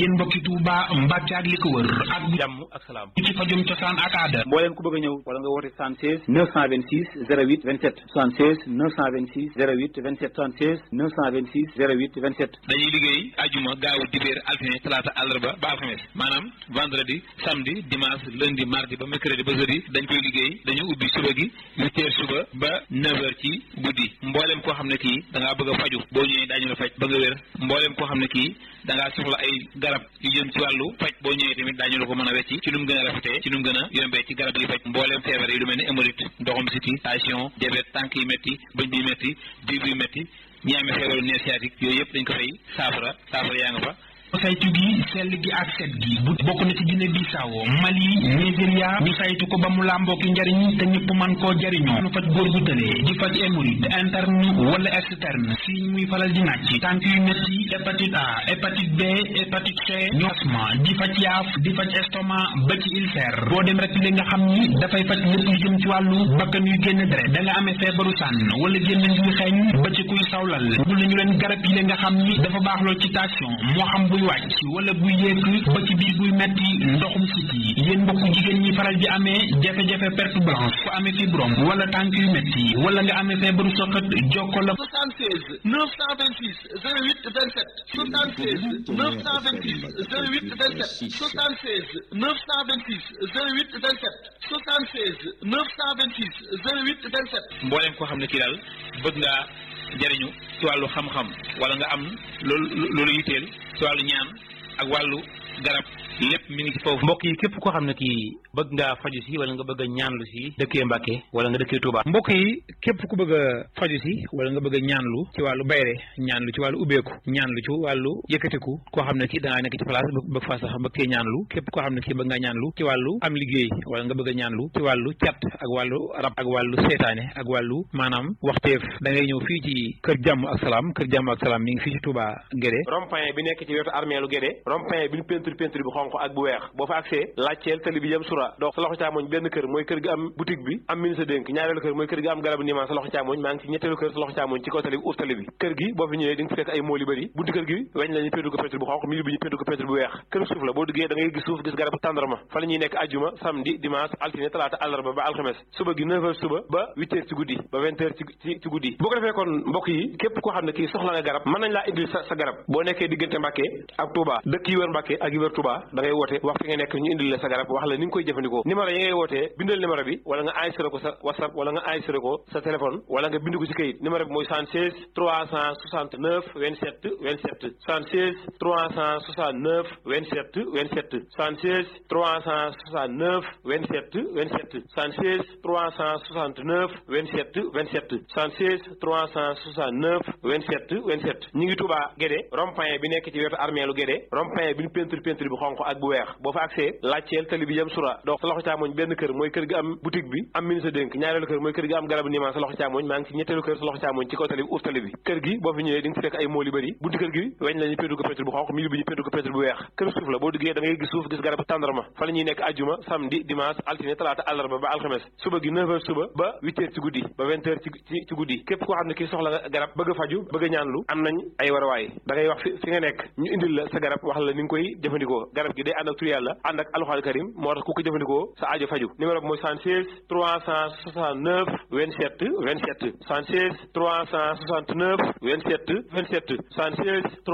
yéen mbokki Touba Mbàkke ak li ko wër ak jàmm ak salaam ci fajum cosaan ak aada mbooleem ku bëgg a ñëw wala nga woote 76 926 08 27 76 926 08 27 76 926 08 27 dañuy liggéey ajuma gaawu dibéer altine talaata àllarba ba alxames maanaam vendredi samedi dimanche lundi mardi ba mercredi ba jeudi dañ koy liggéey dañu ubbi suba gi huit heures suba ba neuf heures ci guddi mbooleem koo xam ne kii da ngaa bëgg a faju boo ñëwee daañu la faj ba nga wér mbooleem koo xam ne kii da ngaa soxla ay garab yu jëm ci wàllu faj boo ñëwee tamit daañu la ko mën a wecci ci nu mu gën a rafetee ci nu mu gën a yombee ci garab yi faj mbooleem feebar yi lu mel ni hémorroïde ndoxum siti tension diabète tànk yi métti bëñ bi métti biir bi métti ñi amee feebaru nerf sciatique yooyu yëpp dañ ko fay saafara saafara yaa nga fa saytu gi sell gi ak set gi bu bokk na ci Guinée Bissau Mali Nigeria ñu saytu ko ba mu làmboo ki njariñ te ñëpp man koo jariñoo nu faj góor gu tëlee di faj hémorroïde interne wala externe si muy faral di nàcc tànk yu métti hépatite A hépatite B hépatite C ñu asma di faj yaaf di faj estomac ba ci ulcère boo dem rek li nga xam ni dafay faj lépp lu jëm ci wàllu bakkan yu génn deret da nga amee feebaru sànn wala génn ngi xeeñ ba ci kuy sawlal bu nañu leen garab yi nga xam ni dafa baax lool ci tension moo xam buy wàcc wala buy yéeg ba ci biir buy metti ndoxum siti yéen mbokku jigéen ñi faral di amee jafe-jafe perte blanche ku amee fibrome wala tànk yu metti wala nga amee feebaru soxat jokko la 76 926 08 27 76 926 08 27 76 926 08 27 76 926 08 27 mbooleem koo xam ne kii daal bëgg ngaa jariñu ci wàllu xam-xam wala nga am loolu loolu yitteel ci wàllu ñaan ak wàllu garab lépp mi ngi ci foofu mbokk yi képp koo xam ne kii bëgg ngaa faju si wala nga bëgg a ñaanlu si dëkkee Mbàkke wala nga dëkkee Touba mbokk yi képp ku bëgg a faju si wala nga bëgg a ñaanlu ci wàllu bayre ñaanlu ci wàllu ubbeeku ñaanlu ci wàllu yëkkatiku koo xam ne kii da ngaa nekk ci place bëgg faa sax bëgg cee ñaanlu képp koo xam ne kii bëgg ngaa ñaanlu ci wàllu am liggéey wala nga bëgg a ñaanlu ci wàllu cat ak wàllu rab ak wàllu seetaane ak wàllu maanaam waxteef da ngay ñëw fii ci kër jàmm ak salaam kër jàmm ak salaam mi ngi fii ci Touba Guédé rond-point bi nekk ci wetu armeelu Guédé rond-point bi ñu peinture peinture bi xonq ak bu weex boo fa accès laajteel tali bi jëm sura dox sa loxo càmmoñ benn kër mooy kër gi am boutique bi am ministre dénk ñaareelu kër mooy kër gi am garabu niimaan sa loxo càmmoñ maa ngi ci ñetteelu kër sa loxo càmmoñ ci kaw tali bi uuf tali bi kër gi boo fi ñëwee di nga fekk ay mool yu bëri bunti kër gi weñ la ñu peinture ko peinture bu xonq mil bi ñu peinture ko peinture bu weex kër suuf la boo duggee da ngay gis suuf gis garabu tàndarma fa la ñuy nekk ajjuma samedi dimanche altine talaata àllarba ba alxames suba gi 9 heures suba ba 8 heures ci guddi ba 20 heures ci ci guddi boo ko defee kon mbokk yi képp koo xam ne kii soxla nga garab mën nañ laa indil sa sa garab boo nekkee diggante Mbàkke ak Touba dëkk yi wër Mbàkke ak yi wër Touba da ngay woote wax fi nga nekk ñu indil la sa garab wax la ni nga koy jëfandikoo numéro yi ngay wootee bindal numéro bi wala nga enregistré ko sa whatsapp wala nga enregistré ko sa téléphone wala nga bind ko ci kayit numéro bi mooy 76 369 27 27 76 369 27 27 76 369 27 27 76 369 27 27 76 369 27 27 ñu ngi Touba Guédé rond-point bi nekk ci wetu armeelu Guédé rond-point bi ñu peinture peinture bi xonq ak bu weex boo fa accès laajteel tali bi jëm sura dox sa loxo càmmoñ benn kër mooy kër gi am boutique bi am ministre dénk ñaareelu kër mooy kër gi am garabu niimaan sa loxo càmmoñ maa ngi ci ñetteelu kër sa loxo càmmoñ ci kaw tali bi uuf tali bi kër gi boo fi ñëwee di nga fekk ay mool yu bëri bunti kër gi weñ la ñu peinture ko peinture bu xonq mil bi ñu peinture ko peinture bu weex kër suuf la boo duggee da ngay gis suuf gis garabu tàndarma fa la ñuy nekk ajjuma samedi dimanche altine talaata àllarba ba alxames suba gi 9 heures suba ba 8 heures ci guddi ba 20 heures ci ci guddi képp koo xam ne kii soxla nga garab bëgg a faju bëgg a ñaanlu am nañ ay warwaay da ngay wax fi fi nga nekk ñu indil la sa garab wax la ni nga koy jëfandikoo garab gi day ànd ak tur yàlla ànd ak alxuraan karim moo tax ku ko jëfandikoo sa aajo faju numéro bi mooy 76 369 27 27 76 369 27 27 76